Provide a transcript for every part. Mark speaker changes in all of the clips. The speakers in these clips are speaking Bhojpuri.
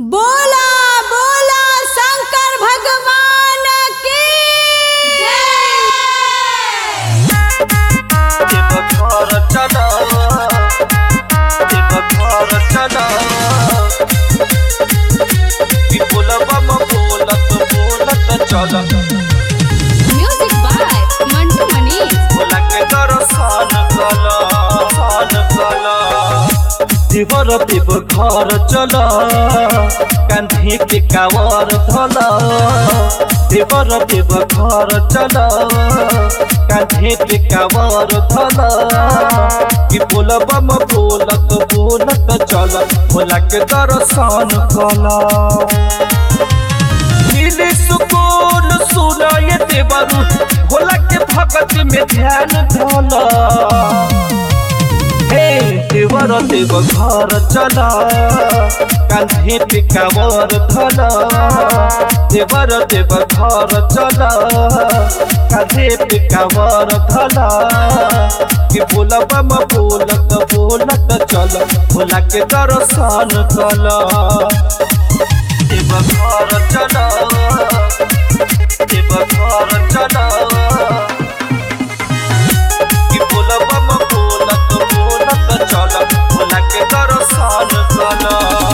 Speaker 1: बोला बोला शंकर भगवान की
Speaker 2: घर चला घर चला बोलबा बोलत बोलत चल
Speaker 1: म्यूजिक बाय मंटू मनीष
Speaker 2: बोला के दर्शन कल सान कल देवर देव घर चल कांधी के कावर धल देवर देव घर चल कांधी के कावर धल कि बोलबा बोलत बोलत चल बोला के दर्शन कल मिले सुकून सुनाए देवरु भोला के भगत में ध्यान धला हे देवर देव घर चला कांधे पे कावर धला देवर देव घर चला कांधे पे कावर धला कि बोलबा म बोलत बोलत चल भोला के दर्शन कला देव घर चला देव घर चला कि बोलबा म बोलत बोलत चल भोला के दर्शन कल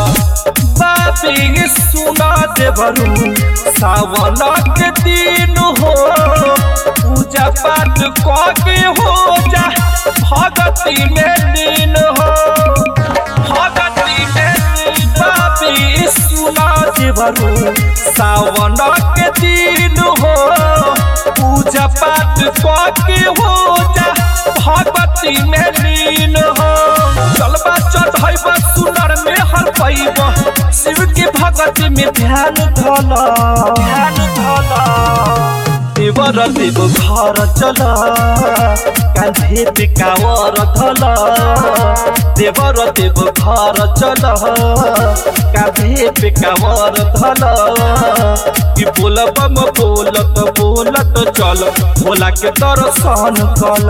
Speaker 2: बाबी सुना देवरू सावन के दिन हो पूजा पाठ के हो जा भगती में लीन हो भगती में लीन बाबी सुना देवरू सावन के दिन हो पूजा पाठ के हो जा भगवती में लीन हो चलबा चढ़ैबा सुनर में हर पैब शिव के भगती में ध्यान धल ध्यान धल देवर देव घर चल कांधे पे कावर धल देवर देव घर चल कांधे पे कावर धल कि बोलबा म बोलत बोलत चल भोला के दर्शन कल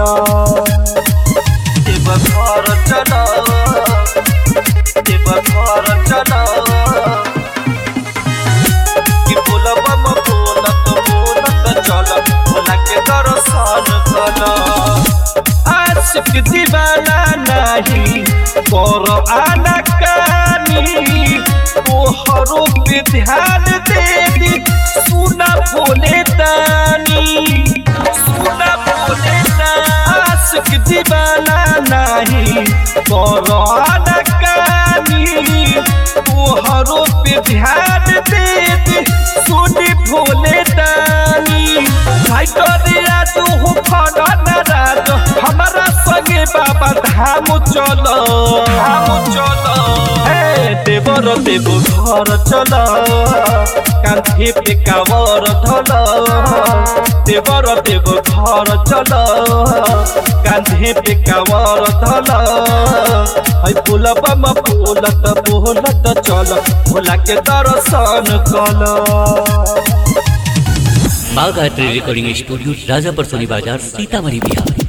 Speaker 2: देव घर चल देव घर चल कि बोलबा म बोलत बोलत चल भोला के दर्शन कल आशिक दीवाना नहीं कर आना कानी तोहरो पे ध्यान देवी सुना बोले तानी सुना बोले आशिक दीवाना नहीं कर आना कानी तोहरो पे ध्यान देवी सुनी भोले तानी भाई करिया तू हो फड़ा नाराज हमारा संगे बाबा धाम चल धाम चल हे देवर देव घर चल कांधे पे कावर धल देवर देव घर चल कांधे पे कावर धल है पुलबा म बोलत बोलत चल भोला के दर्शन कल
Speaker 3: बाघ art recording studio Rajapar Soni बाजार सीतामढ़ी बिहार